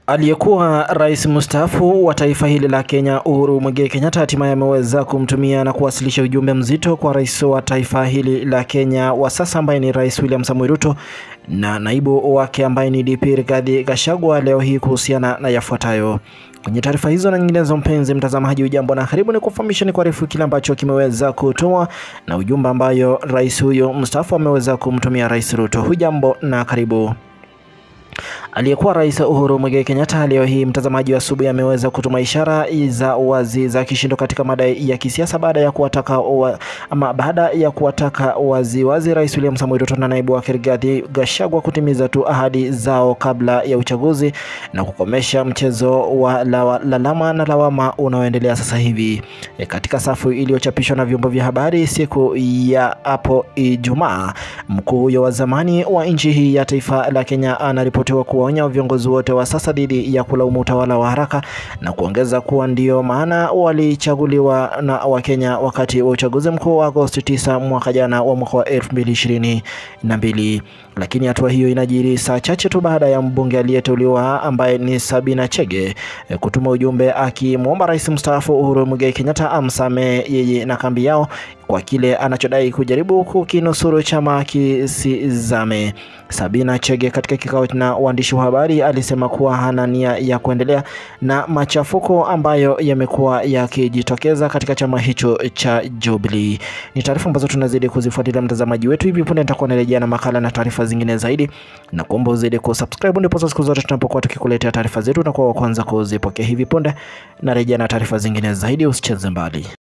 Aliyekuwa rais mstaafu wa taifa hili la Kenya Uhuru Muigai Kenyatta hatimaye ameweza kumtumia na kuwasilisha ujumbe mzito kwa rais wa taifa hili la Kenya wa sasa ambaye ni Rais William Samoei Ruto na naibu wake ambaye ni DP Rigathi Gachagua leo hii kuhusiana na yafuatayo. Kwenye taarifa hizo na nyinginezo, mpenzi mtazamaji, ujambo na karibu, ni kufahamisha ni kuarifu kile ambacho kimeweza kutoa na ujumbe ambayo rais huyo mstaafu ameweza kumtumia Rais Ruto. Hujambo na karibu. Aliyekuwa rais Uhuru Muigai Kenyatta leo hii mtazamaji wa asubuhi ameweza kutuma ishara za wazi za kishindo katika madai ya kisiasa baada ya kuwataka wa, ama baada ya kuwataka wazi wazi Rais William Samoei Ruto na naibu wake Rigathi Gachagua kutimiza tu ahadi zao kabla ya uchaguzi na kukomesha mchezo wa lalama na lawama unaoendelea sasa hivi. E, katika safu iliyochapishwa na vyombo vya habari siku ya hapo Ijumaa, mkuu huyo wa zamani wa nchi hii ya taifa la Kenya anaripotiwa kuwaonya viongozi wote wa sasa dhidi ya kulaumu utawala wa haraka na kuongeza kuwa ndio maana walichaguliwa na Wakenya wakati wa uchaguzi mkuu wa Agosti 9 mwaka jana wa mwaka wa 2022. Lakini hatua hiyo inajiri saa chache tu baada ya mbunge aliyeteuliwa ambaye ni Sabina Chege kutuma ujumbe akimwomba rais mstaafu Uhuru Muigai Kenyatta amsamehe yeye na kambi yao kwa kile anachodai kujaribu kukinusuru chama kisizame. Sabina Chege katika kikao na waandishi wa habari alisema kuwa hana nia ya kuendelea na machafuko ambayo yamekuwa yakijitokeza katika chama hicho cha Jubilee. Ni taarifa ambazo tunazidi kuzifuatilia mtazamaji wetu. Hivi punde nitakuwa narejea na makala na taarifa zingine zaidi, na kuomba uzidi kusubscribe, ndipo siku zote tunapokuwa tukikuletea taarifa zetu na kuwa wa kwanza kuzipokea. Hivi punde narejea na taarifa zingine zaidi, usicheze mbali.